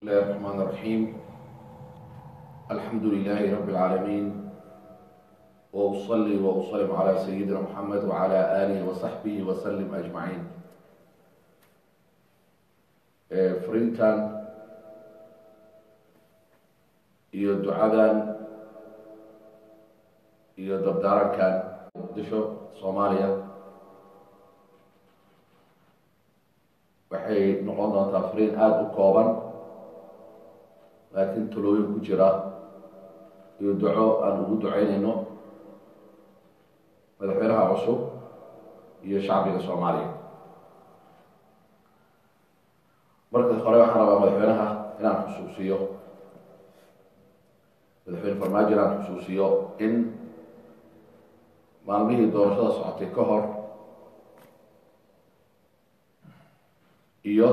الله الرحمن الرحيم الحمد لله رب العالمين وأصلي وأسلم على سيدنا محمد وعلى آله وصحبه وسلم أجمعين frintan iyo ducadan iyo dabdaarankan muqdisho soomaaliya waxay noqon doontaa fariin aada u kooban laakiin talooyin ku jira iyo duco aan ugu duceynayno madaxweynaha cusub iyo shacbiga soomaaliya marka hore waxaan rabaa madaxweynaha inaan xusuusiyo madaxweyne farmaajo inaan xusuusiyo in maalmihii doorashada socotay ka hor iyo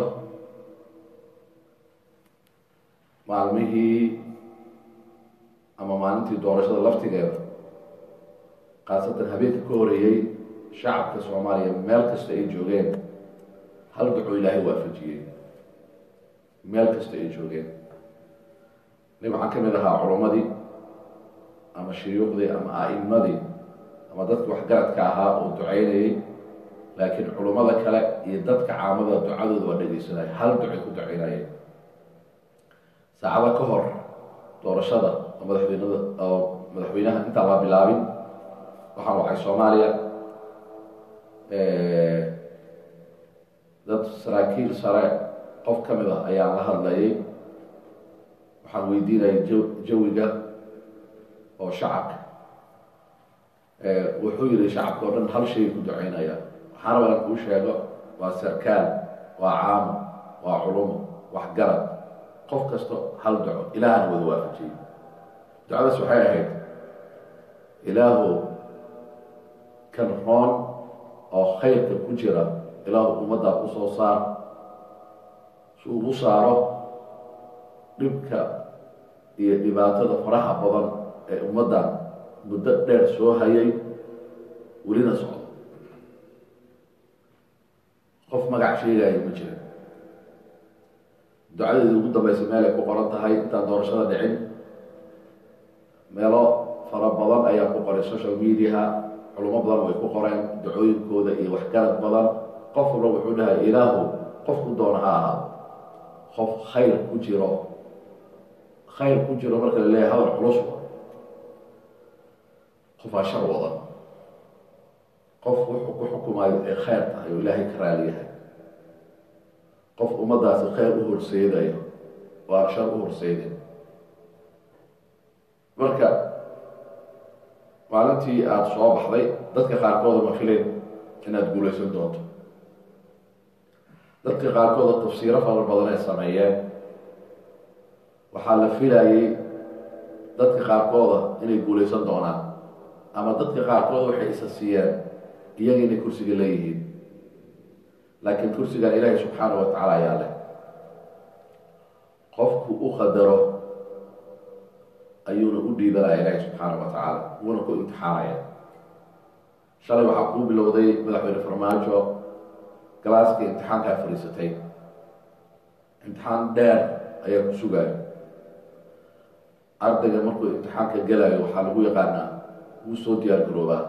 maalmihii ama maalintii doorashada laftigeeda khaasatan habeenka ka horeeyey shacabka soomaaliya meel kasta ay joogeen hal duco ilaahay waafajiyey meel kasta ay joogeen nin waxaan ka mid ahaa culummadii ama shuyuuqdii ama a'imadii ama dadki waxgaradka ahaa oo ducaynayay laakiin culummada kale iyo dadka caamada ducadooda waa dhegeysanay hal ducay ku ducaynayeen saacado ka hor doorashada oo madaxweynada oo madaxweynaha intaan la bilaabin waxaan wacay soomaaliya dad saraakiil sare qof ka mid ah ayaan la hadlayay waxaan weydiinayay jawiga oo shacabka wuxuu yihi shacabka oo dhan hal shay ku ducaynaya waxaan raba inaan kuu sheego waa sarkaal waa caamo waa culumo waxgarad qof kasto hal duco ilaahana wada waafajiyey ducadaas waxay ahayd ilaahu kan roon oo khayrka ku jira ilaahu ummaddaa usoo saar si ugu saaro dhibka iyo dhibaatada faraha badan ee ummaddan muddo dheer soo hayay welina socdo qof magac sheegaya ma jira ducadeedii ugu dambaysa meel ay ku qoran tahay intaan doorashada dhicin meelo fara badan ayaa ku qoray social mediaha culimo badan way ku qoreen ducooyinkooda iyo waxgarad badan qof walba wuxuu dhahay ilaahu qofku doona ha ahaa qof khayr ku jiro khayr ku jiro marka la leeyahay hadal culus qofaa shar wadan qof wuxuu ku xukumayo ee khayr tahay oo ilaahay ka raali yahay qof ummaddaasi khayr u horseedayo oo aan shar u horseydin marka maalintii aada soo baxday dadka qaarkooda ma fileen inaad guulaysan doonto dadka qaarkooda tafsiiro fara badan ay sameeyeen waxaa la filayay dadka qaarkooda inay guulaysan doonaan ama dadka qaarkooda waxay isa siiyeen iyaga inay kursiga leeyihiin laakiin kursigan ilaahay subxaana wa tacaala ayaa leh qofku u qadaro ayuuna u dhiibanaya ilaahay subxaana wa tacaala wuuna ku imtixaanaya shalay waxaa kuu bilowday madaxweyne farmaajo galaaskii imtixaankaa fadhiisatay imtixaan dheer ayaa ku sugaayo ardayga markuu imtixaanka gelayo waxaa lagu yaqaanaa wuu soo diyaar garoobaa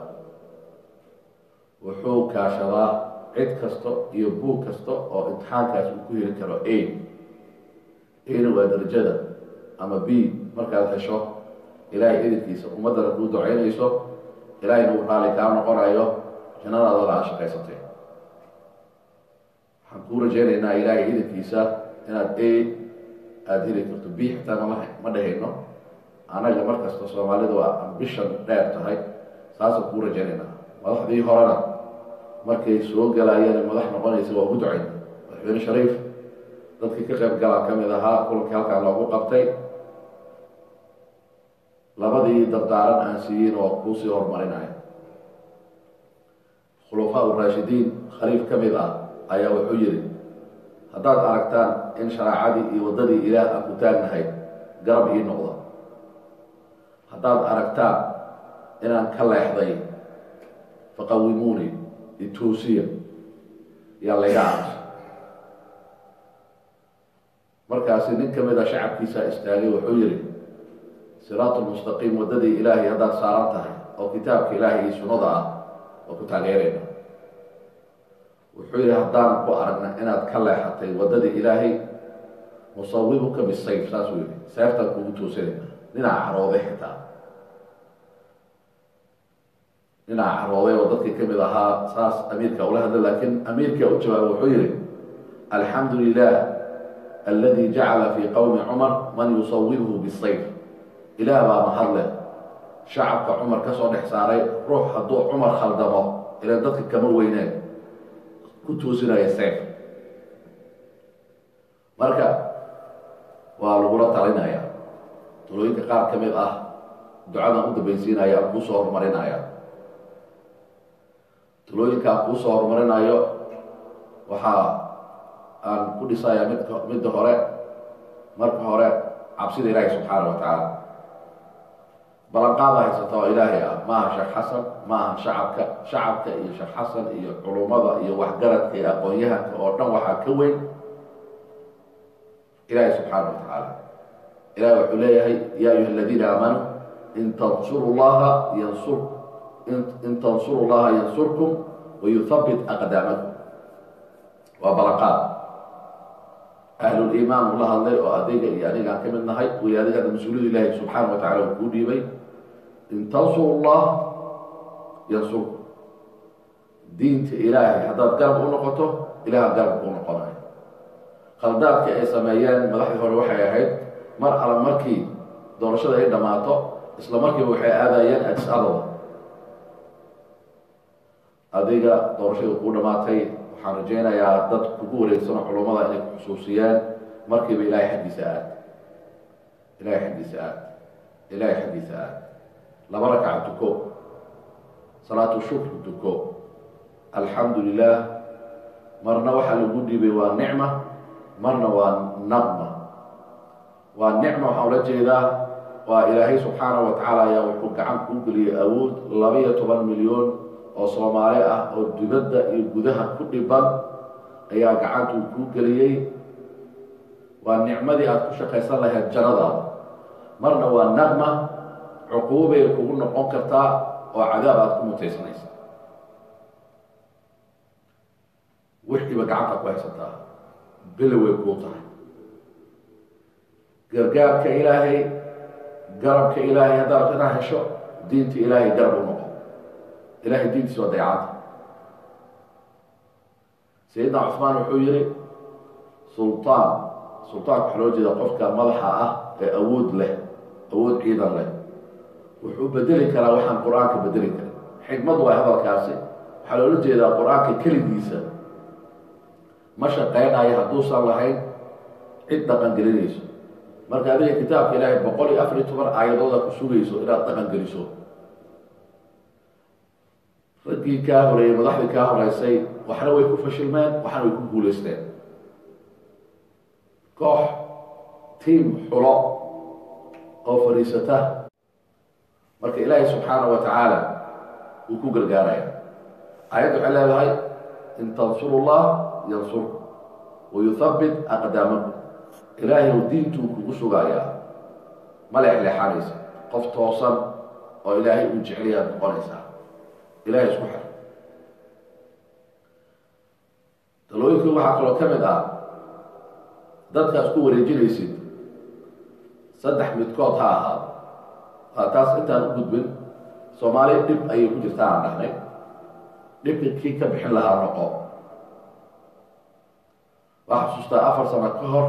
wuxuu kaashadaa cid kasta iyo buug kasta oo imtixaankaas uu ku heli karo a ana waa darajada ama b markaad hesho ilaahay idinkiisa ummaddana kuu ducaynayso ilaahayna uu raali kaa noqonayo jannadaadana aad shaqaysatay waxaan kuu rajaynaynaa ilaahay idinkiisa inaad a aada heli karto b xitaa mama ma dhahayno anaga markasta soomaalida waa ambishon dheer tahay saasaan kuu rajaynaynaa madaxdii horena markay soo galaayeen madax noqonaysa waa ugu ducayn madaxweyne shariif dadkii ka qayb galaa ka mid ahaa kulankii halkaan loogu qabtay labadii dardaaran aan siiyeyn waa kuusii horumarinaya khulafaa uraashidiin khaliif ka mid ah ayaa wuxuu yihi haddaad aragtaan in shareecadii iyo waddadii ilaah aan ku taagnahay garab ii noqda haddaad aragtaan inaan ka leexday faqawimuuni ituusiya yaa layga aamusa markaasi nin ka mid a shacabkiisa istaagay wuxuu yihi siraat lmustaqiim waddadii ilaahay haddaad saaran tahay oo kitaabka ilaahay iyo sunnada ah oo ku taageerayna wuxuu yihi haddaan ku aragna inaad ka leexatay waddadii ilaahay nusawibuka bisayf saasuu yihi seeftaan kugu toosanayna dhinaca carooday xitaa dhinaca carooday oo dadkii kamid ahaa saas amiirka ula hadla laakiin amiirka u jawaaba wuxuu yihi alxamdu lilah aladi jacala fi qowmi cumar man yusawibhu bisayf ilaah baa mahadle shacabka cumar ka soo dhex saaray ruux hadduu cumar khaldamo ilan dadka kama weyneen ku toosinaya sayf marka waa lagula talinaya talooyinka qaar ka mid ah ducadan u dambaysiinaya aan kuusoo horumarinaya talooyinka aan kuusoo horumarinayo waxaa aan ku dhisaya mid midda hore marka hore cabsida ilaahi subxaana wa tacaala balanqaada haysata oo ilaahay ah maaha sheekh xasan maaha shacabka shacabka iyo sheekh xasan iyo culummada iyo waxgaradka iyo aqoon-yahanka oo dhan waxaa ka weyn ilaahi subxaana wa tacaala ilahi wuxuu leeyahay ya ayuha aladiina aamanuu in tansuru llaha yansur in tansuru llaha yansurkum wayuthabit aqdaamakum waa balanqaad ahluliimaan ula hadlay oo adiga iyo anigaan ka mid nahay way adigaada mas-uuliyad ilaahi subxaana wa tacala uu kuu dhiibay in tansuru llah yansurkum diinta ilaahay haddaad garab u noqoto ilaah garab kuu noqonayo khaldaadka ay sameeyeen madaxdii hore waxay ahayd mar alla markii doorashada ay dhammaato isla markiiba waxay aadayeen adis ababa adiga doorashada kuu dhammaatay waxaan rajaynayaa dad kugu wareegsano culummada inay ku xusuusiyeen markiiba ilaahay xaggiisa aad ilaahay xaggiisa aad ilaahay xaggiisa aad laba rakaca tuko salaatu shukr tuko alxamdu lilah marna waxaa lagu dhiibay waa nicma marna waa naqma waa nicma waxaa ula jeedaa waa ilaahay subxaana wa tacaala ayaa wuxuu gacan kuu geliyey awood laba-iyo toban milyan oo soomaali ah oo dibadda iyo gudaha ku dhiban ayaa gacantuu kuu geliyey waa nicmadii aada ku shaqaysan lahayd jannadaada marna waa naqma cuquubay kugu noqon kartaa oo cadaab aada ku mutaysanaysa wixiiba gacanta ku haysataa bele way kuu tahay gargaarka ilaahay garabka ilaahay haddaad inaad hesho diinta ilaahay garab u noqo ilahay diintiisa waa dayacada sayidna cusmaan wuxuu yihi sulطaan sultaanka waxaa loo jeeda qofka madaxa ah ee awood leh awood ciidan leh wuxuu bedeli karaa waxaan qur-aanka bedeli karin xikmad waa hadalkaasi waxaa loola jeedaa qur-aanka keligiisa ma shaqaynayo hadduusan lahayn cid dhaqan gelinayso marka adiga kitaabka ilaahay boqol iyo afar iyo toban aayadooda ku sugayso inaad dhaqan geliso raggii kaa horeeyey madaxdii kaa horeysay waxna way ku fashilmeen waxna way ku guulaysteen koox tiim xulo oo fadhiisata marka ilaahay subxaana wa tacaala wuu ku gargaaraya aayadda waxay leedahay in tansuru llah yansurku wayuthabbit aqdaamakum ilaahay u diintuu kugu sugayaa ma leexleexanaysa qof toosan oo ilaahay uu jecelayaad noqonaysaa ilahay isku xir talooyinkii waxaa kaloo ka mid ah dadkaas ku wareejinaysid saddex midkood ha ahaado waa taas intaan u gudbin soomaaliya dhib ayay ku jirta aan dhahnay dhibka kii ka bixin lahaa noqo waxaa xusuustaa afar sano ka hor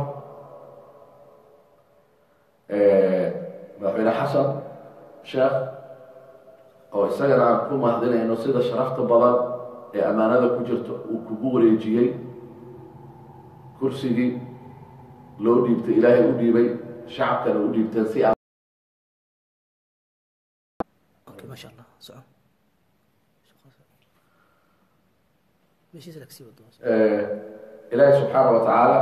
madaxweyne xasan sheekh oo isagana aan ku mahadinayno sida sharafta badan ee ammaanada ku jirto uu kugu wareejiyey kursigii loo dhiibtay ilaahay u dhiibay shacabkana u dhiibteen si aan اوكي ما شاء الله سعود ماشي لك سي ودو ilaahay subxaana wa tacaala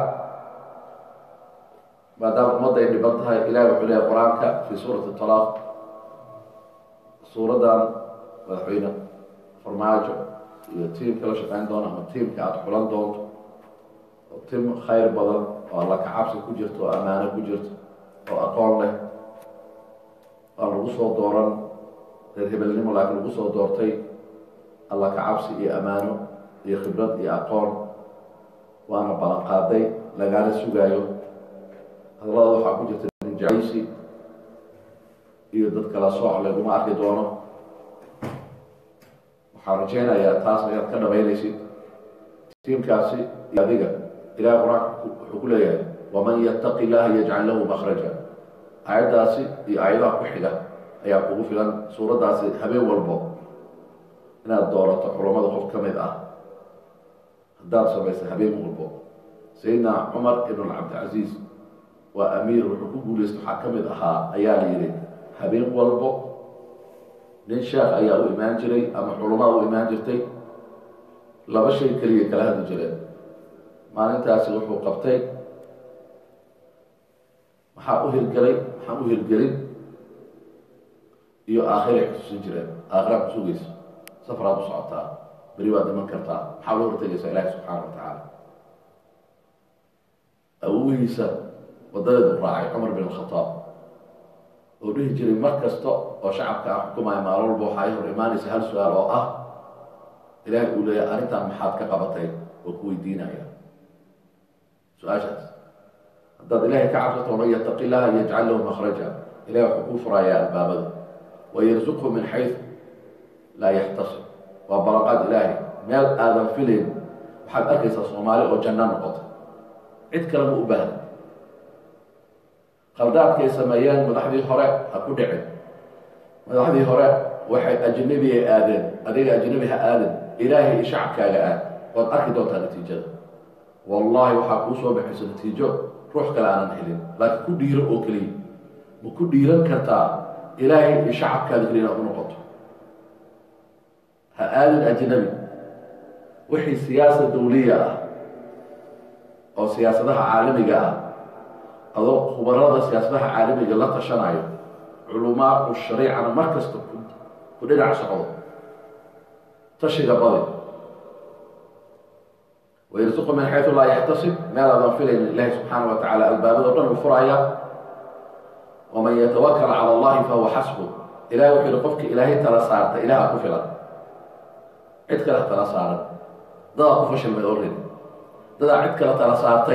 maadaama ummadda ay dhiban tahay ilahay wuxuu leeyahay qur-aanka fi suurati talaaq suuraddan madaxweyne farmaajo iyo tiimka la shaqeyn doono ama tiimka aada xulan doonto oo tim khayr badan oo alla kacabsi ku jirto oo ammaano ku jirto oo aqoon leh aan lagu soo dooran reer hebelnimo laakiin lagu soo doortay alla kacabsi iyo ammaano iyo khibrad iyo aqoon waana ballan qaaday lagaana sugaayo hadallada waxaa ku jirta ninjacaysi iyo dad kala sooc laguma arki doono waxaan rajaynayaa taas ayaad ka dhamaynaysid tiimkaasi iyo adiga ilahay qur-aanka wuxuu ku leeyahay waman yattaqi illaha yajcal lahu makhraja aayaddaasi iyo aayadaha ku xiga ayaa kugu filan suuraddaasi habeen walbo inaad doorato culammada qof ka mid ah haddaad samaysa habeen walbo sayidna cumar ibn cabdilcasiis waa amiir wuxuu ku guulaysta waxaa ka mid ahaa ayaa la yidhi habeen walbo nin sheekh ayaa u imaan jiray ama culamaa u imaan jirtay laba shay keliya kala hadli jireen maalintaasi wuxuu qabtay maxaa u hirgelay maxaan u hirgelin iyo aakhiray xusuusin jireen aakhiraad ku sugaysa safaraad u socotaa beri waad dhiman kartaa maxaa loo hortegaysaa ilaahi subxaana wa tacaala awogihiisa wadadeedu raacay cumar bin alkhataab oo dhihi jiray mar kasta oo shacabka aan xukumaya maalin walba waxaa ay hor imaanaysa hal su-aal oo ah ilaahay uu leeyahay arrintan maxaad ka qabatay oo ku weydiinaya su-aashaas haddaad ilaahay ka cabsato man yattaqi illaha yajcal lahu makhraja ilahay wuxuu kuu furayaa albaabada wayarsuqhu min xaysu laa yaxtasib waa balaqaad ilaahay meel aadan filayn waxaad arkaysaa soomaali oo janno noqotay cid kale ma u baahna khaldaadkay sameeyeen madaxdii hore ha ku dhicin madaxdii hore waxay ajnabi ay aadeen adiga ajnabi ha aadin ilaahay iyo shacabkaaga aad waad arki doontaa natiijada wallahi waxaa kuu soo baxaysa natiijo ruux kale aanan helin laakiin ku dhiiro oo keliya ma ku dhiiran kartaa ilaahay iyo shacabkaada keliya inaad u noqoto ha aadin ajnabi wixii siyaasa dawliya ah oo siyaasadaha caalamiga ah adoo khubarada siyaasadaha caalamiga la tashanayo culumaau shariicana mar kasta ku dhinac socdo tashiga badi wayarsuqu min xaysu laa yaxtasib meel aadan filayn ilaahi subxaana wa tacala albaabado dhan uu furaya waman yatawakal cala allahi fahuwa xasbu ilahay wuxuu yihi qofki ilaahay tala saarta ilaha ku filan cid kale ha tala saaran dadaa ku fashilmay already dadaa cid kale tala saartay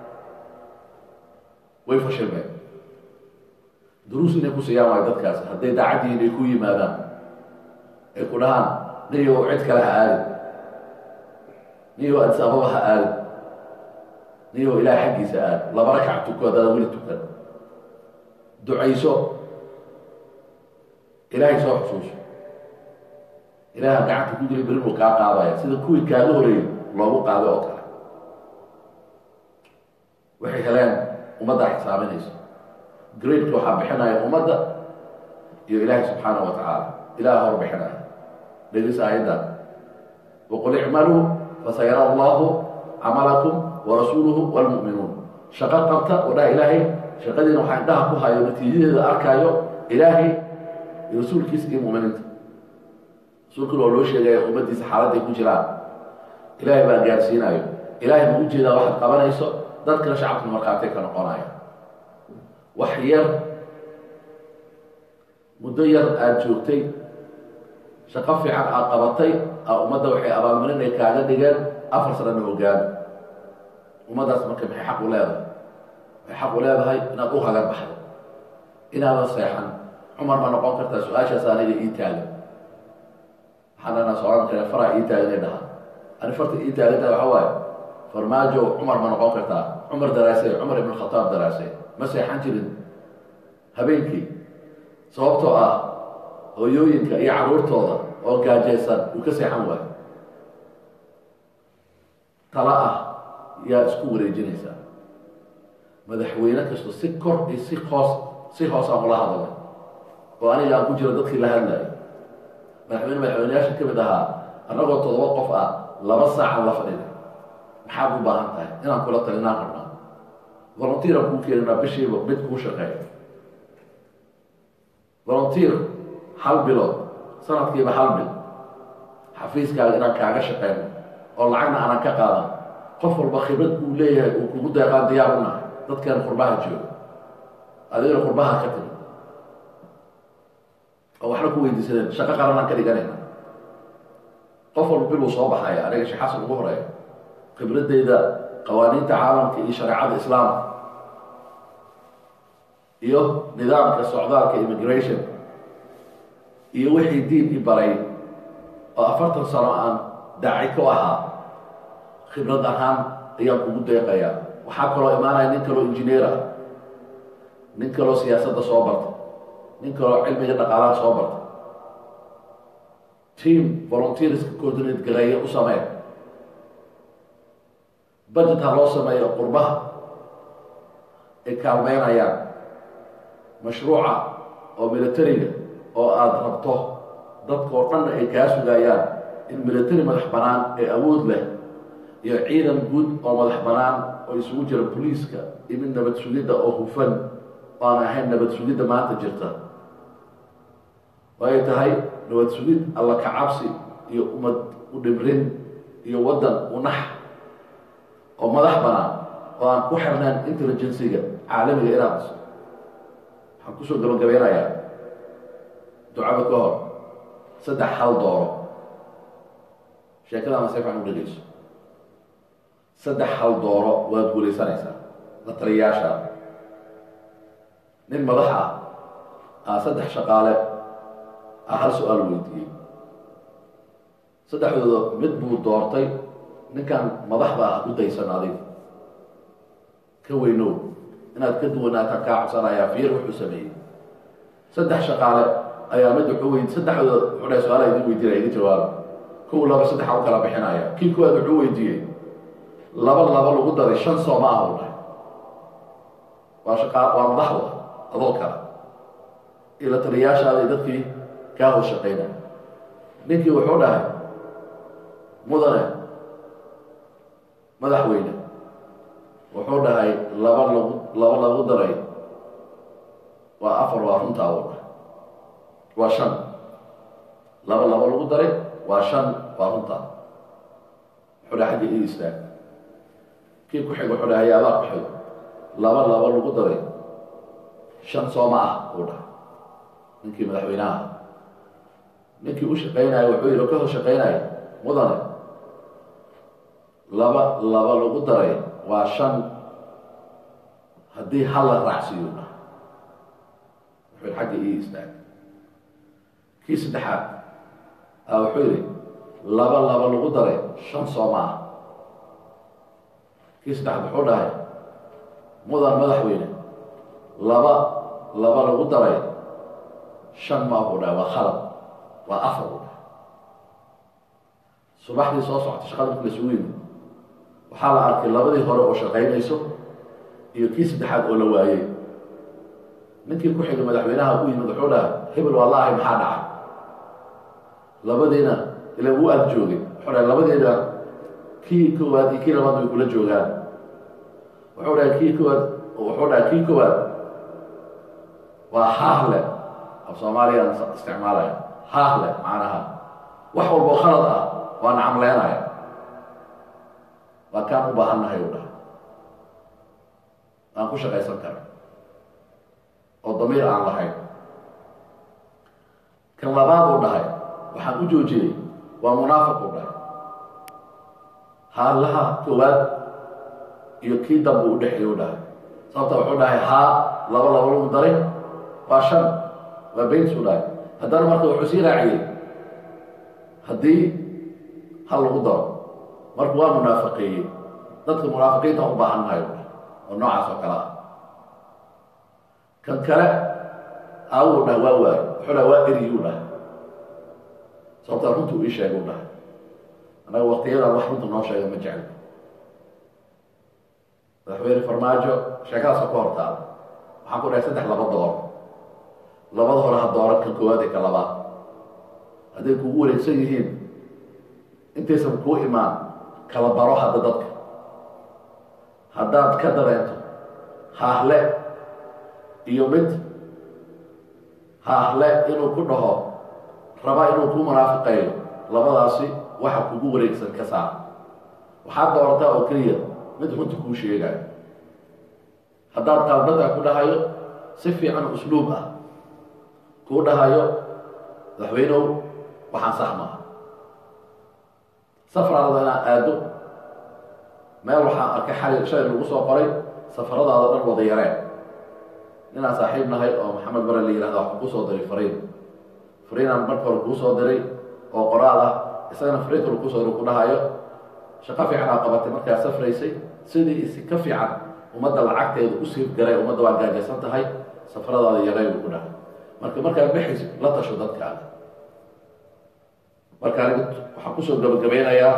way fashilmeen duruus inay ku siiyaan waayo dadkaasi hadday daacaddihiin ay ku yimaadaan ay ku dhahaan niyow cid kale ha aadin niyow adis ababa ha aadin niyow ilaah xaggiisa aad laba rakac tuko haddaada weli tukan ducayso ilaahay soo xusuuso ilaaha gacanta ku geli berin uu kaa qaadaya sida kuwii kaaga horeeyey loogu qaaday oo kale waxay heleen ummadda xisaaminayso gradeka waxaa bixinaya ummadda iyo ilaahay subxaana wa tacaala ilaha hor bixinaya dhegeysa aayaddan waqul icmaluu fasayara allahu camalakum warasuuluhu wlmu'minuun shaqo qabta oo dhaha ilaahay shaqadiina waxaa indhaha ku hayo natiijadeeda arkaayo ilaahay iyo rasuulkiisa iyo muminiinta rasuulkuna waa loo sheegaya ummaddiisa xaaladday ku jiraan ilaahay baa gaarsiinayo ilaahay ma ujeedaa waxaad qabanayso dadkana shacabka markhaatay ka noqonaya wax yar muddo yar aada joogtay shaqo fiican aad qabatay a ummadda waxay abaalmarin ay kaaga dhigeen afar sanana hogaami ummaddaas marka maxay xaq u leedahay waxay xaq u leedahay inaad u hagar baxdo inaadan seexan cumar ma noqon kartaa su-aashaas aniga ii taagan waxaan dhanaa socon kare faraa ii taaganay dhahaa ani farta ii taaganta waxa waaye farmaajo cumar ma noqon kartaa cumar daraasey cumar ibn khataab daraasey ma seexan jirin habeenkii sababtoo ah hooyooyinka iyo carruurtooda oo gaajaysan uu ka seexan waayo tala ah yaa isku wareejinaysaa madaxweyne kasto si kor iyo si hoos si hoos aan ula hadalay oo aniga aan ku jiro dadkii la hadlayo madaxweyne madaxweyneyaasha ka mid ahaa annagoo toddoba qof ah laba saacan la fadhida maxaad u baahan tahay inaan kula talinaan rabnaa volunteeran kuu keeninaa bishiiba mid kuu shaqeeya volunteer hal bilood sanadkiiba hal bil xafiiskaaga inaan kaaga shaqeyno oo lacagna aanan ka qaadan qof walba khibrad uu leeyahay uu kugu deeqaan diyaar u nahay dadkan qurbaha jooga adigana qurbaha ka timi oo waxna ku weydiisadeen shaqo qaranaan ka dhiganayna qof walba bil uu soo baxaya aniga sheekh xasan ugu horeeya khibradeyda qawaaniinta caalamka iyo shareecada islaamka iyo nidaamka socdaalka immigration iyo wixii diin i baray oo afartan sano aan daaci ku ahaa khibrad ahaan ayaan kugu deeqayaa waxaa kaloo imaanaya nin kaloo injineer ah nin kaloo siyaasadda soo barta nin kaloo cilmiga dhaqaalaha soo barta team volunteerska coordinate gareeya u sameeya budget ha loo sameeyo qurbaha ay kaalmeynayaan mashruuca oo militariga oo aada rabto dadka oo dhanna ay kaa sugayaan in military madax bannaan ee awood leh iyo ciidan guud oo madax bannaan oo isugu jira boliiska iyo mid nabad sugidda oo hufan oo aan ahayn nabad sugidda maanta jirta waay tahay nabad sugid alla ka cabsi iyo ummad u dhibrin iyo waddan unax oo madax bannaan oo aan ku xirnayn intelligencyga caalamiga inaad dhiso waxaan kusoo gabagabeynayaa ducada ka hor saddex hal dooro sheekadaana si fican u dhegeyso saddex hal dooro waad guulaysanaysaa la taliyayaasha nin madax ah aa saddex shaqaale ah hal su-aal weydiiyey saddexdooda mid buu doortay ninkan madaxda ah ku daysan adig ka weynow inaad ka duwanaataan kaa codsanayaa fiir wuxuu sameeyey saddex shaqaale ayaa mid wuxuu weyd saddexdooda wuxuu dhahay su-aala idin weydiinaya idin jawaaba kow laba saddexa u kala bixinaya kii kuwaad wuxuu weydiiyey laba laba lagu daray shan soo ma ah u dhahay waa shaqa waa madaxda adoo kale iyo la taliyayaashaada iyo dadkii kaa hoos shaqaynaya ninkii wuxuu dhahay mudane madaxweyne wuxuu dhahay laba lagu laba lagu daray waa afar waa runtaa u dhahay waa shan laba laba lagu daray waa shan waa runtaa wuxuu dhahay xagga ii istaag kii ku xig wuxuu dhahay yaadaa ku xig laba laba lagu daray shan sooma ah uu dhahay ninkii madaxweynaha ninkii u shaqaynaya wuxuu yihi ka hor shaqaynaya mudane laba laba lagu daray waa shan haddii hal la raacsiiyo dhahay wuxuu yihi xagga ii istaag kii saddexaad a wuxuu yihi laba laba lagu daray shan sooma ah kii saddexaad wuxuu dhahay mudan madaxweyne laba laba lagu daray shan ma buu dhahay waa khalad waa afar buu dhahay subaxdii soo socota shaqada marki lasugu yimid waxaa la arkay labadii hore oo shaqaynayso iyo kii saddexaad oo la waayey ninkii ku xigay madaxweynaha u yimid wuxuu dhahay hebel waa laahay maxaa dhacay labadiina ila wuu aada joogay wuxuu dhahay labadiina kii koowaad iyo kii labaad way kula joogaan wuxuu dhahay kii koowaad wuxuu dhahay kii koowaad waa haahle af soomaaliyan isticmaalaya haahle macnaha wax walboo khalad ah waa nacamleynaya waa kaan u baahannahay u dhahay aan ku shaqaysan kara oo damiir aan lahayn kan labaad uu dhahay waxaan u joojiyey waa munaafiq uu dhahay haalaha koowaad iyo kii dambe u dhexeey u dhahay sababta wuxuu dhahay haa laba laba lagu daray waa shan waa baynsu dhahay haddana marka wuxuu sii raaciyey haddii hal lagu daro marka waa munaafiqeeyey dadka munaafiqiinta u baahan mahayo oo noocaas oo kale ah kan kale aawuu dhahay waa waayo wuxuu dhahay waa eriyuu dhahay sababtaa runta uu ii sheega u dhahay annaga waktiyadan wax runta noo sheega ma jecel madaxweyne farmaajo sheekadaasoo ka hortaada waxaan ku dhahay saddex laba dooro labada hore ha dooran kan koowaad ee ka labaad hadday kugu wareegsan yihiin intaysan kuu imaan kala baro hadda dadka haddaad ka dareento haahle iyo mid haahle inuu ku dhaho raba inuu kuu munaafiqeeyo labadaasi waxa kugu wareegsan ka saar waxaad doorataa oo keliya mid runta kuu sheegayo haddaad qaaldada ku dhahayo si fiican usluub ah kuu dhahayo madaxweynow waxaan sax maaha safraadada inaad aado meel waxaan arkay xali shalay lagu soo qoray safaradaada dhan wada yareen ninaan saaxiib nahay oo maxamed bare la yihahda waxaan kusoo diray fariin fariinaan marka hore kuu soo diray oo qoraal ah isagana fariin kale kusoo diray ku dhahayo shaqo fiican aa qabatay markaa safraysay sidii isi ka fiican ummadda lacagteeda u siif garay ummadda waa gaajaysan tahay safaradaada yaray buu ku dhahay marka markaad baxaysid la tasho dadkaaga marka aniga waxaan kusoo gabagabeynayaa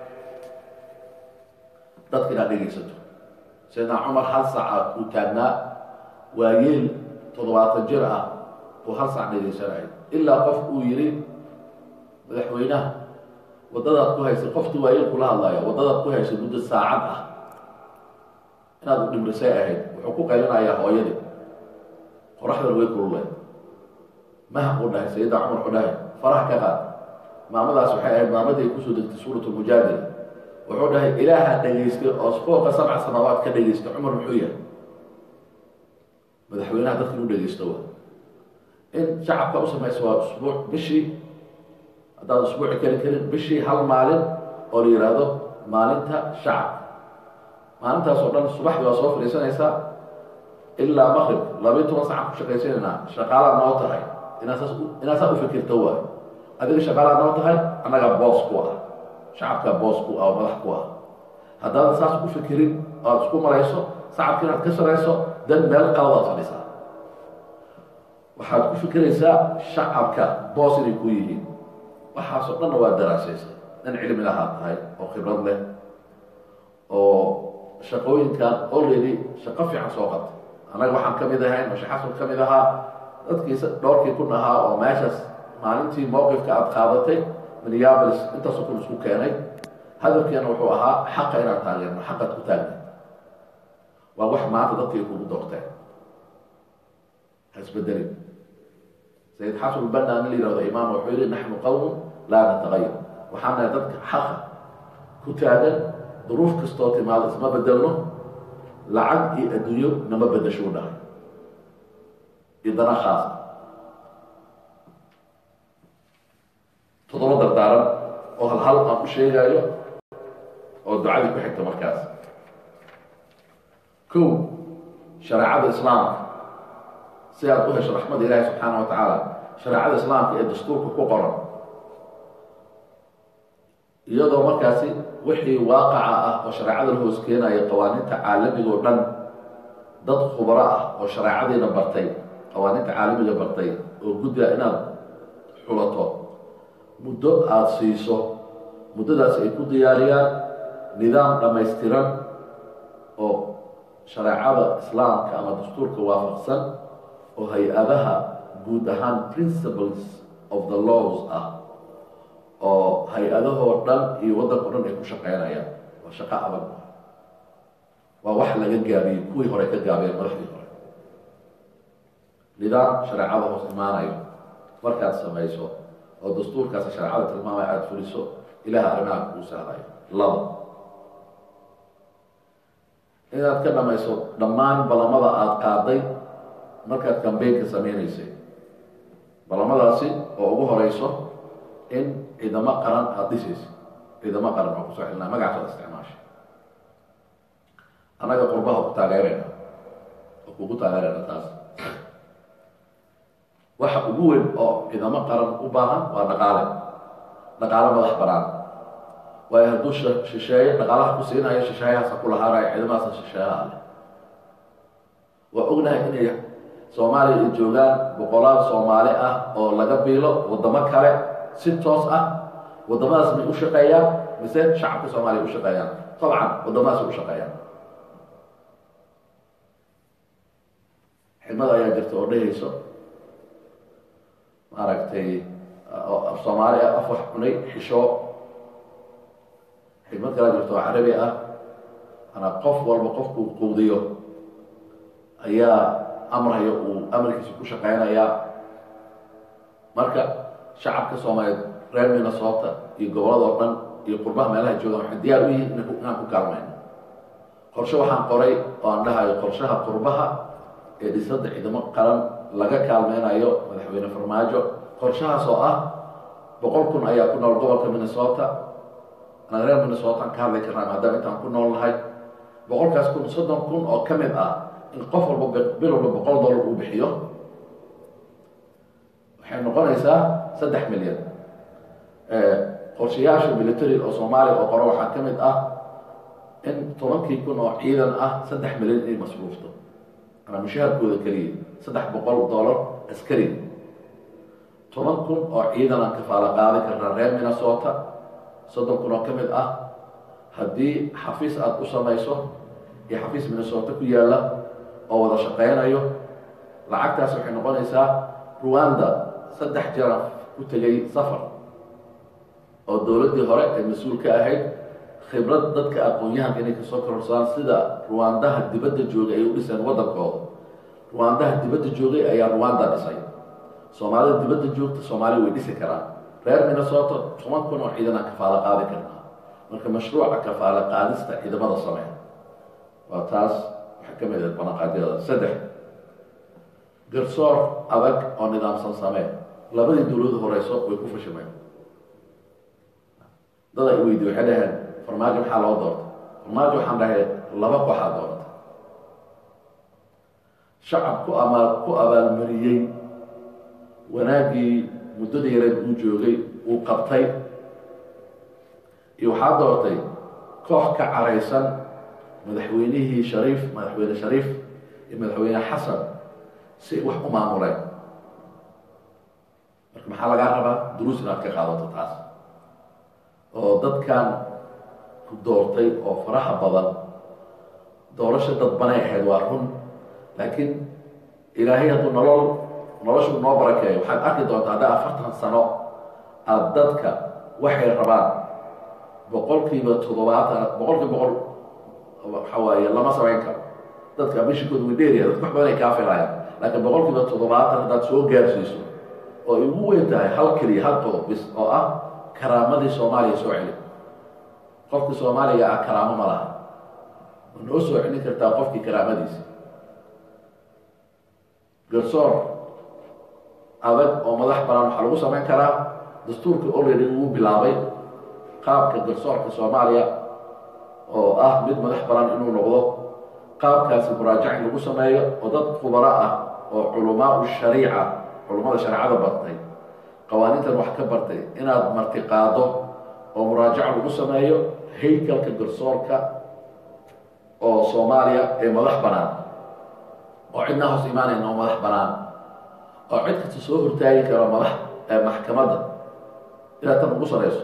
dadka inaad dhegaysato sayidna cumar hal saaca uu taagnaa waa yeel toddobaatan jir ah uu hal saac dhegaysanaya ilaa qof uu yidhi madaxweynaha waddadaad ku haysay qofti waayeel kula hadlaya waddadaad ku haysay muddo saacad ah inaad u dhimrisay ahayd wuxuu ku qaylinayaa hooyadii qoraxdan way kulule maha uu dhahay sayidna cumar wuxuu dhahay faraha ka qaad maamadaas waxay ahayd maamadii ay kusoo degtay suurat lmujaadila wuxuu dhahay ilaaha dhegaystay oo fooqa sabca samaawaad ka dhegaystay cumar muxuu yahay madaxweynaha dadka inu dhegaysto wa in shacabka u samaysa waa usbuuc bishii haddaad usbuuci keli karin bishii hal maalin oo la yidhaahdo maalinta shacabka maalintaas oo dhan subaxdii waa soo fadhiisanaysaa ilaa maqrib labayo toban sacan ku shaqaysanaynaa shaqaalaa noo tahay inaasaas inaad saa u fikirto waay adiga shaqaalaa noo tahay annagaa boos ku ah shacabkaa boos ku ah oo madax ku ah haddaadan saas u fikirin oad isku marayso sacabka inaad ka sarayso dan meel qaladaad fadhisaa waxaad ku fikiraysaa shacabka boos inay ku yihiin waxaasoo dhanna waa daraasaysa nin cilmi lahaa tahay oo khibrad leh oo shaqooyinkan already shaqo fiican soo qabtay annaga waxaan ka mid ahayn mashe xasan ka mid ahaa dadkiisa dhowrkii kun ahaa oo meeshaas maalintii mowqifka aada qaadatay minneabolis intaasoo kun isku keenay hadalkeena wuxuu ahaa xaqa inaad taageerno xaqaad ku taagna waa wax maanta dadkay kugu doorteen ha isbedelin sayid xasan ulbanna nin la yihahdo imaam wuxuu yihi naxnu qawmun laa natagayar waxaan nahay dadka xaqa ku taagan duruuf kastoo timaado isma bedelno lacag iyo adduunyo nama bedasho u dhahay iyo dana khaasa toddoba dardaaran oo hal hal aan u sheegaayo oo ducadii ku xigta markaas kow shareecada islaamka si aad u hesho raxmada ilaahi subxaana wa tacaala shareecada islaamka ee dastuurka ku qoran iyadoo markaasi wixii waaqaca ah oo shareecada la hoos keenaya qawaaniinta caalamiga oo dhan dad khubaro ah oo shareecadiina bartay qawaaniinta caalamiga bartay oo gudda inaad xulato muddo aada siiso muddadaas ay ku diyaariyaan nidaam dhammaystiran oo shareecada islaamka ama dastuurka waafaqsan oo hay-adaha guud ahaan principles of the laws ah oo hay-adahoo dhan iyo waddanka o dhan ay ku shaqeynayaan waa shaqo adag waa wax laga gaabiyey kuwii hore ka gaabiyeen madaxdii hore nidaam shareecada hoos imaanayo markaad samayso oo dastuurkaasi shareecada tilmaamaya aada fuliso ilaah arrimaha kuu sahlayo laba inaad ka dhamayso dhammaan ballamada aada qaaday markaad kambeynka sameynaysay ballamadaasi oo ugu horeyso in ciidamo qaran aada dhisaysa ciidamo qaran oo kusoo xilnaa magacaas aad isticmaashay annaga qurbaha ku taageerayna oo kugu taageerayna taas waxa ugu weyn oo ciidamo qaran u baahan waa dhaqaale dhaqaale madax banaan waayo hadduu shisheeye dhaqaalaha ku siinayo shisheeyahaasa ku lahaanaya ciidamadaasa shisheeyaha leh waa ognahay inay soomaaliya ay joogaan boqolaal soomaali ah oo laga biilo waddamo kale si toos ah waddamadaas may u shaqeeyaan mise shacabka soomaaliya u shaqeeyaan dabcan waddamadaas u shaqeeyaan xigmada ayaa jirta oo dhehayso maaragtay af soomaali ah af wax cunay xishoo xigmad kala jirta oo carabi ah manaa qof walba qofkuu quudiyo ayaa amraya uu amarkiisa ku shaqeynayaa marka shacabka soomaaliyeed reer minnesota iyo gobolada oo dhan iyo qurbaha meelaha joogaan waxay diyaar u yihiin inaan ku kaalmayno qorshe waxaan qoray oo aan dhahayo qorshaha qurbaha ee dhisadda ciidamo qaran laga kaalmeynayo madaxweyne farmaajo qorshahaas oo ah boqol kun ayaa ku nool gobolka minnesota anaa reer minnesota aan ka hadli karnaa maadaama intaan ku nool nahay boqolkaas kun soddon kun oo ka mid ah in qof walba bil walba boqol dollar uu bixiyo waxay noqonaysaa saddex milyan qorshayaasha military oo soomaaliya oo qoro waxaa ka mid ah in tobankii kun oo ciidan ah saddex milyan inay masruufto ama mushaharkooda keliya saddex boqol dollar askari toban kun oo ciidan aan kafaalo qaadi karnaa reer minnesota soddon kun oo ka mid ah haddii xafiis aada u samayso iyo xafiis minnesota ku yaalla oo wada shaqeynayo lacagtaas waxay noqonaysaa ruwanda saddex jaraf ku tegay safar oo dowladdii hore ee mas-uul ka ahayd khibrad dadka aqoon-yahanka inay kasoo kororsadaan sida ruwandaha dibadda joogay ay u dhiseen waddankooda ruwandaha dibadda joogay ayaa ruwanda dhisay soomaalida dibadda joogta soomaaliya way dhisi karaan reer minnesota toban kun oo ciidan aan kafaalo qaadi karnaa marka mashruuca kafaalo qaadista ciidamada samee waa taas waxaa ka mid ah banaqaadyada saddex garsoor adag oo nidaamsan samee labadii dowladu horeyso way ku fashimeen dad ay weydiye waxay dhaheen farmaajo maxaa loo doortay farmaajo waxaan dhahay laba kooxaa doortay shacab ku ama ku abaalmariyey wanaaggii muddada yareed uu joogay uu qabtay iyo waxaa doortay koox ka caraysan madaxweynihii shariif madaxweyne shariif iyo madaxweyne xasan si wax u maamuleen marka maxaa lagaa rabaa duruus inaad ka qaadato taas oo dadkan ku doortay oo faraha badan doorasha dadbanay ahayd waa run laakiin ilaahay hadduu nolol noloshu noo barakeeyo waxaad arki doontaa haddaa afartan sano aada dadka waxay rabaan boqolkiiba toddobaatan boqolkiiba boqol waxa waaye lama samayn karo dadka mishikooda way dheeraya dadka wax badan ay kaa filayaan laakiin boqolkiiba toddobaatan haddaad soo gaarsiiso oo ay ugu weyn tahay hal keliya hal qodob bis oo ah karaamadii soomaaliya soo celi qofkii soomaaliga ah karaamo ma laha ma noo soo celin kartaa qofkii karaamadiisa garsoor adag oo madax banaan waxaa lagu samayn karaa dastuurka already uu bilaabay qaabka garsoorka soomaaliya oo ah mid madax banaan inuu noqdo qaabkaasi muraajac in lagu sameeyo oo dad khubaro ah oo culamaa shariica culummada shareecada bartay qawaaniintan wax ka bartay inaad martiqaado oo muraajac lagu sameeyo haykalka garsoorka oo soomaaliya ee madax banaan oo cidna hoos imaanayn oo madax banaan oo cid kasta soo hortaagi karo madax maxkamadda inaad tan ugu sarayso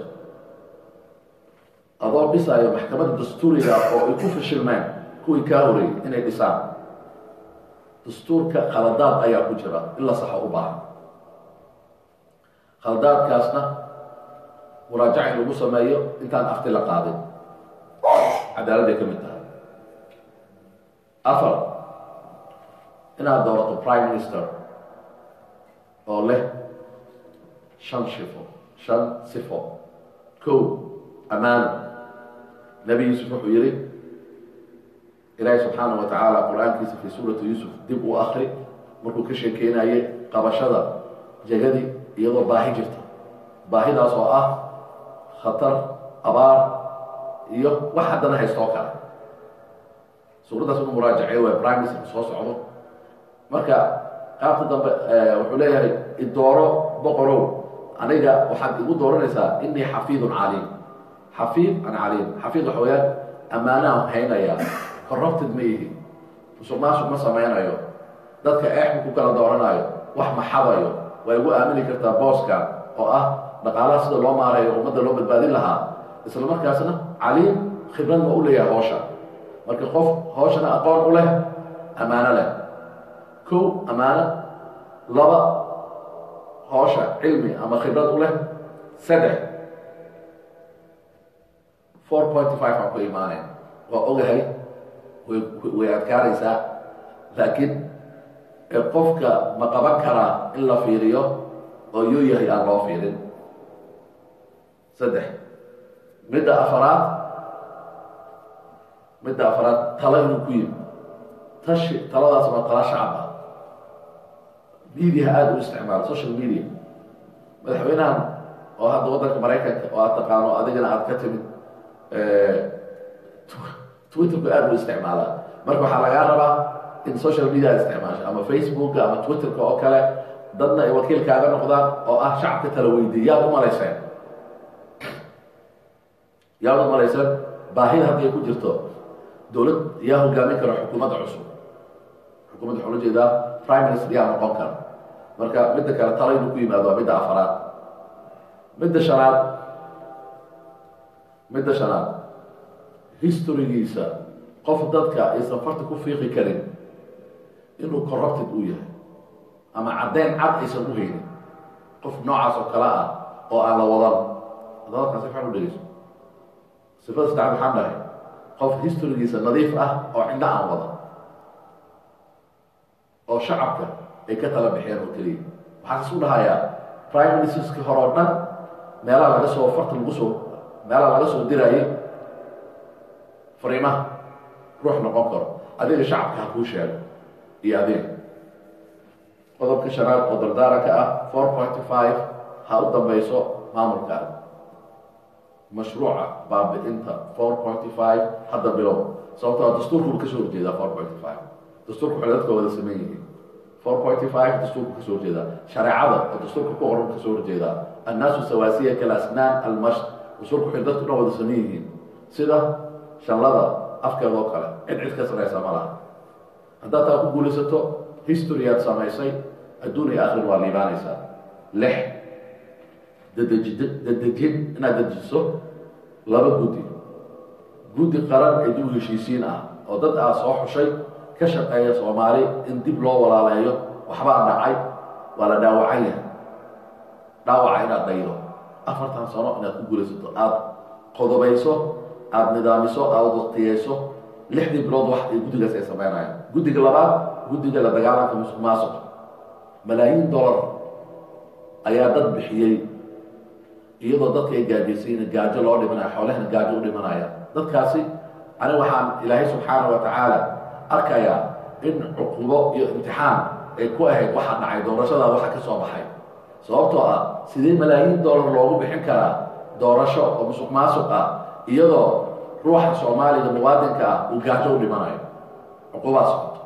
adoo dhisaayo maxkamadda dastuuriga oo ay ku fashilmeen kuwii kaa horeeyey inay dhisaan dastuurka khaladaad ayaa ku jira in la saxo u baahan khaladaadkaasna muraajac in lagu sameeyo intaan afti la qaadin cadaaladday ka mid tahay afar inaad doorato prime minister oo leh shan shifo shan sifo kow ammaano nebi yuusuf wuxuu yihi ilaahi subxaana wa tacaala qur-aankiisa fii suurati yuusuf dib uu akri markuu ka sheekeynayay qabashada jegadii iyadoo baahi jirta baahidaas oo ah khatar abaar iyo wax haddana haystoo kale suuraddaas inu muraajaceey waa prime minister soo socdo marka qaabta dambe wuxuu leeyahay idooro boqorow aniga waxaad igu dooranaysaa inii xafiidun caliim xafiid an caliim xafiid waxa weyaan ammaanahan haynayaa corrupted ma ihi musuq maasuq ma samaynayo dadka eexku ku kala dooranayo wax ma xadayo waa igu aamini kartaa booskan oo ah dhaqaalaha sida loo maareeyo ummadda loo badbaadin lahaa isla markaasna caliim khibrad ma u leeyahay hoosha marka qof hooshana aqoon u leh ammaano leh kow ammaano laba hoosha cilmi ama khibrad u leh saddex four point five aan ku imaaneen waa ogahay way way adkaanaysaa laakiin qofka ma qaban karaa in la fiiriyo oo yuu yahay aan loo fiirin saddex midda afaraad midda afaraad talo inuu ku yimi tashi taladaas waa tala shacab ah mediaha aada u isticmaalo social media madaxweynahan oo hadda waddanka maraykanka oo aad taqaano adigana aada ka timid twitterku aada u isticmaalaa marka waxaa lagaa rabaa in social media aad isticmaasho ama facebooka ama twitterka oo kale dadna ay wakiilkaaga noqdaan oo ah shacabka tala weydiy yaad u malayseen yaad u malayseen baahida hadday ku jirto dowlad yaa hogaamin kara xukuumadda cusub xukuumadda waxaa ula jeedaa prime minister yaa noqon kara marka midda kale tala inuu ku yimaado waa midda afaraad midda shanaad midda shanaad historygiisa qof dadka aysan farta ku fiiqi karin inuu corrupted uu yahay ama caddeyn cad aysan u haynin qof noocaas oo kale ah oo aan la wadan hadalkaas si fiican u dhegeyso sifada saddexaad waxaan dhahay qof historygiisa nadiif ah oo cindho aan wadan oo shacabka ay ka tala bixeen oo keliya waxaan isu dhahayaa prime ministerskii hore oo dhan meelaha laga soo farta lagu soo meelaha laga soo diraayay fariimaha ruux noqon karo adiga shacabka ha kuu sheego iyo adiga qodobka shanaad oo dardaaranka ah four pointy five ha u dambayso maamulkaaga mashruuca baabi-inta four pointy five hadda bilow sababtoo dastuurku uu kasoo horjeedaa four pointy five dastuurku waxay dadka wada saman yihiin four pointy five dastuurku kasoo horjeedaa shareecada oo dastuurka ku qoran kasoo horjeedaa annaasu sawaasiya kalasnaan almash dastuurku waxay dadku dhan wada saman yihiin sida shanlada afkeeda oo kale cid cid ka saraysa ma laha haddaad taa ku guulaysato historyaad samaysay adduun iyo akhir waa liibaanaysaa lix dadeji dadejin inaad dejiso laba guddi guddi qaran ee dib u heshiisiin ah oo dad aa soo xushay ka shaqeeya soomaali in dib loo walaaleeyo waxbaa dhacay waa la dhaawacan yahay dhaawaca inaad daydo afartan sano inaad ku guulaysato aada qodobayso aada nidaamiso aada waqtiyeyso lixdii bilood wax ay guddigaas ay sameynayaan guddiga labaad guddiga la dagaalanka musuq maasuq malaayiin dollar ayaa dad bixiyey iyadoo dadka ay gaajaysiin gaajo loo dhimanaya xoolahana gaajo u dhimanaya dadkaasi ani waxaan ilaahay subxaana wa tacaala arkayaa in cuqubo iyo imtixaan ay ku ahayd waxa dhacay doorashadaa waxa ka soo baxay sababtoo ah sidee malaayiin dollar loogu bixin karaa doorasho oo musuq maasuq ah iyadoo ruuxa soomaaliga muwaadinka ah uu gaajo u dhimanayo cuqubaa socoto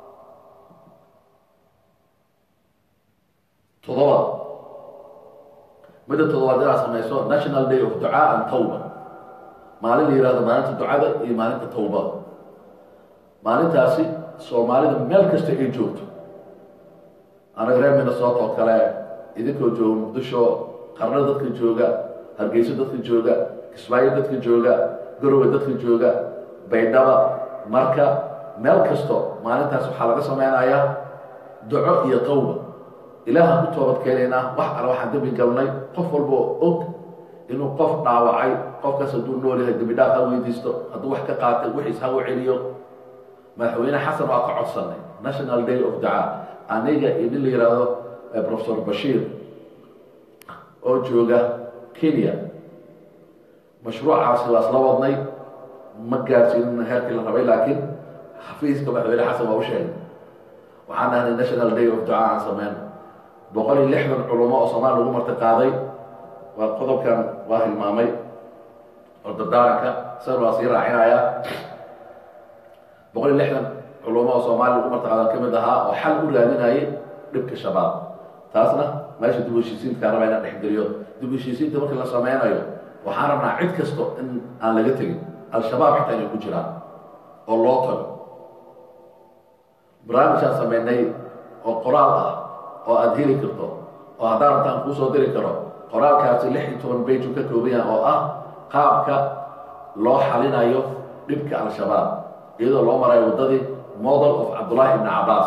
todoba midda todobaad inaad samayso national day of ducaa and tawba maalin la yihahdo maalinta ducada iyo maalinta tawbada maalintaasi soomaalida meel kasta ay joogto anaga reer minnesota oo kale idinkoo jooga muqdisho qarno dadka jooga hargeyso dadka jooga kismaayo dadka jooga garowe dadka jooga baydhaba marka meel kasto maalintaas waxaa laga sameynayaa duco iyo tawba ilaahaan ku toobad keenaynaa wax ale waxaan dembi galnay qof walba oo og inuu qof dhaawacay qofkaas hadduu nool yahay dembi dhaaf ha weydiisto hadduu wax ka qaatay wixiis ha u celiyo madaxweyne xasan waa ka codsanay national day of ducaa aniga iyo nin la yidhaahdo professor bashiir oo jooga kenya mashruucaasi waa isla wadnay ma gaarsiinin heerkii la rabay laakiin xafiiska madaxweyne xasan waa u sheegay waxaan dhahnay national day of ducaa aan sameyno boqol iyo lixdan culamo oo soomaali lagu marti qaaday waa qodobkan waa hilmaamay oo dardaaranka san waa sii raacinayaa boqol iyo lixdan culamo oo soomaali lagu marti qaadan ka mid ahaa oo xal u raadinayay dhibka shabaab taasna meesha dib u heshiisiinta raba inaan dhexgeliyo dib u heshiisiinta markii la sameynayo waxaan rabnaa cid kasto in aan laga tegin al-shabaab xitaa inay ku jiraan oo loo tago barnaamijaan sameynay oo qoraal ah oo aada heli karto oo haddaan rabtaan kuu soo diri karo qoraalkaasi lix iyo toban bage uu ka kooban yahay oo ah qaabka loo xalinayo dhibka al-shabaab iyadoo loo marayo waddadii model of cabdullaahi ibni cabaas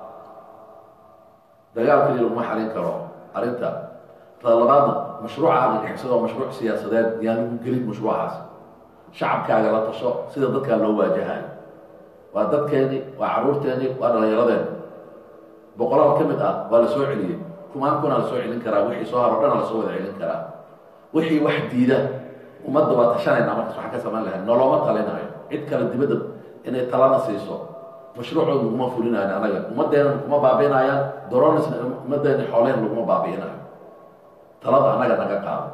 dagaal keliya laguma xalin karo arrinta talabaadna mashruuca argagixisada waa mashruuc siyaasadeed yaan lagu gelin mashruucaas shacabkaaga la tasho sida dadkaa loo waajahayo waa dadkeeni waa caruurteeni waa dhallinyaradeeni boqolaal ka mid ah waa la soo celiyey kumaan kuna la soo celin karaa wixii soo haro dhana la soo wada celin karaa wixii wax diida ummadda waa tashanayna markaas waxaan ka samayn lahay noloma talinayo cid kale dibadda inay talana siiso mashruucooda laguma fulinayo anaga ummaddeena kuma baabi'inayaan doronisna ummaddeena xoolehen laguma baabi'inayo talada annaga naga qaado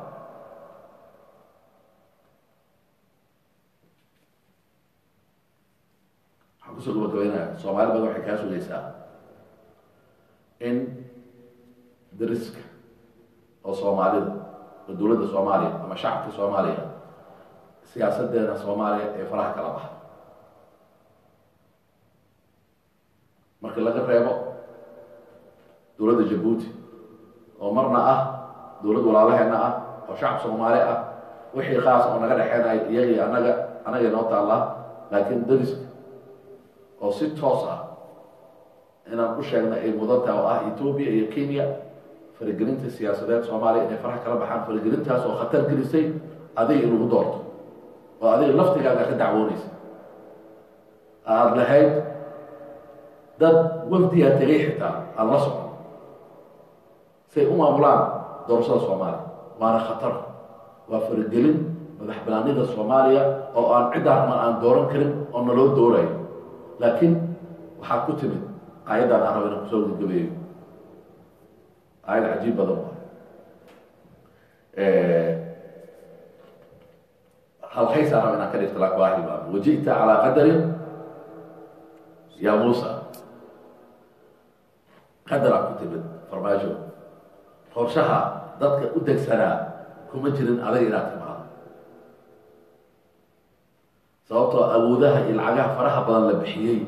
waxaan kusoo gabagabaynaya soomaali badan waxay kaa sugaysaa in dariska oo soomaalida oo dowladda soomaaliya ama shacabka soomaaliya siyaasadeena soomaaliya ee faraha kala baxa marka laga reebo dowladda jabuuti oo marna ah dowlad walaalaheena ah oo shacab soomaali ah wixii khaas oo naga dhexeynaya iyagii anaga anaga inoo taallaa laakiin dariska oo si toos ah inaan u sheegna ay mudan tahay oo ah etoobiya iyo kenya faragelinta siyaasadeed soomaaliya inay faraha kala baxaan faragelintaas oo khatar gelisay adiga in lagu doorto oo adiga laftigaaga ka dacwoonaysa aada lahayd dad wafdigaa tegay xitaa aan la socon say u maamulaan doorashada soomaaliya waana khatar waa faragelin madax banaanida soomaaliya oo aan ciddaan aan dooran karin oo naloo doorayo laakiin waxaa ku timid aayaddan aan raba inaan kusoo gabagabeeyo aayad cajiib badan waay halkaysaan raba inaan ka dhigto laakin waa hilmaamo waji'ta calaa qadarin ya muusa qadaraa ku timid farmaajo qorshaha dadka u degsanaa kuma jirin adag inaad timaado sababtoo awoodaha iyo lacagaha faraha badan la bixiyey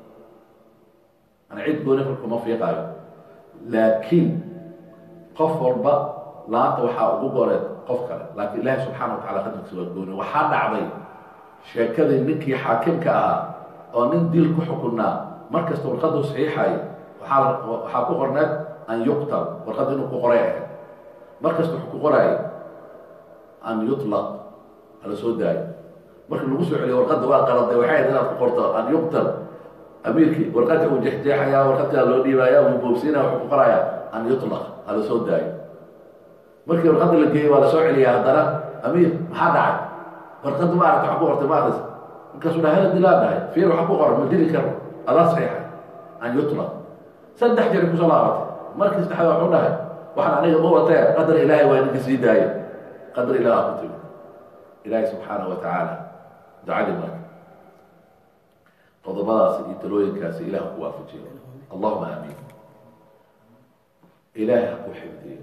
ana cid gooni kor kuma fiiqaayo laakiin qof walba laanta waxaa ugu goreed qof kale laakiin ilaahi subxaana wa tacala qadarkiisa waa gooni waxaa dhacday sheekadii ninkii xaakimka ahaa oo nin diil ku xukunnaa markasta warqaduu saxiixay waxaa waxaa ku qorneed an yuqtal warqadda inuu ku qoray ahayd markasta wuxuu ku qoraayay an yutlaq hala soo daayo marka lagu soo celiyo warqadda waa qaladay waxay ahayd inaad ku qorto an yuqtal amiirkii warqadka uu jexjeexayaa warqadkaa loo dhiibaaya wuu boobsiinaya wuxuu ku qorayaa an yutlaq hala soo daayo markii warqadda la geeyey waa la soo celiyaa haddana amiir maxaa dhacay warqadda ma aragta wax ku qortay ma akris markaasuu dhaha hala dilaa dhahay fiir waxa ku qoran ma dili karo adaa saxiixay an yutlaq saddex jeer kusoo laabatay markii saddexaad waxuu dhahay waxaan aniga ma watee qadar ilaahay waa idinka sii daaya qadar ilaah ku timi ilaahay subxaanahu wa tacaala ducadii marka qodobadaasi iyo talooyinkaasi ilaah ku waafajiyo allahuma aamiin ilaahay ha ku xifdiyo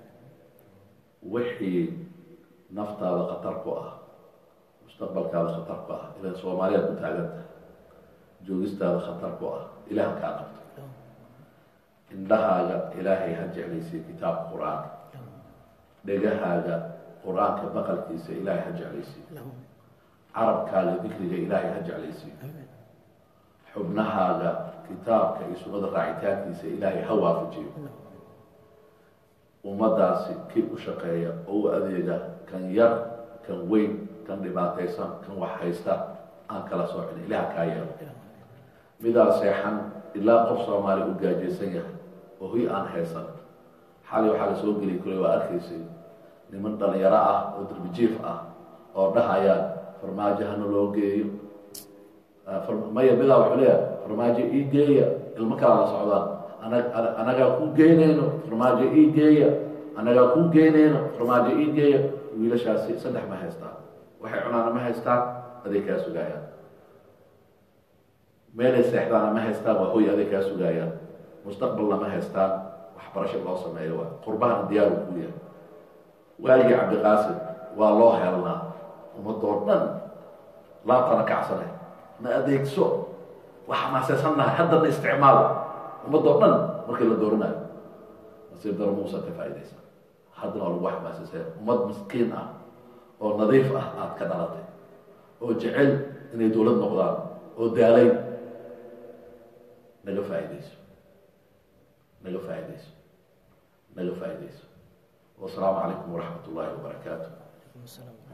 wixii naftaada khatar ku ah mustaqbalkaada khatar ku ah ilan soomaaliyaad ku taagan tahay joogistaada khatar ku ah ilaah kaa qabto indhahaaga ilaahay ha jeclaysiyo kitaabka qur-aanka dhegahaaga qur-aanka baqalkiisa ilaahay ha jeclaysiyo carabkaaga dikriga ilaahay ha jeclaysiyo xubnahaaga kitaabka iyo sunnada raacitaankiisa ilaahay ha waafajiyo ummadaasi kii u shaqeeya oo u adeega kan yar kan weyn kan dhibaataysan kan wax haysta aan kala soocin ilaah kaa yeelo midaa seexan ilaa qof soomaali u gaajaysan yahay oo huy aan haysan xali waxaa la soo geli karay waa arkaysay niman dhalinyaro ah oo darbijiif ah oo dhahayaan farmaajo hana loo geeyo maya midaa wuxuu leeyahay farmaajo ii geeya ilmo kala la socdaan ana- anagaa kuu geynayno farmaajo ii geeya anagaa kuu geynayno farmaajo ii geeya wiilashaasi saddex ma haystaan waxay cunaana ma haystaan aday kaa sugaayaan meelay seexdaana ma haystaan waa hoy aday kaa sugaayaan mustaqbalna ma haystaan waxbarasho loo sameeyo waa qurbahana diyaaru kuu yahay waaligii cabdiqaasim waa loo helnaa ummadoo dhan laabtana kacsane na adeegso waxaa maaseysannahay haddana isticmaal ummadoo dhan markii la dooranayo nasiib daro muusa ka faaidaysa haddana waa lagu xamaasisaya ummad miskiin ah oo nadiif ah aada ka dhalatay oo jecel inay dowlad noqdaan oo daalay naga faaidayso naga faaidayso naga faaidayso wasalaamu calaykum waraxmat ullaahi wabarakaatu Waalaikum assalam.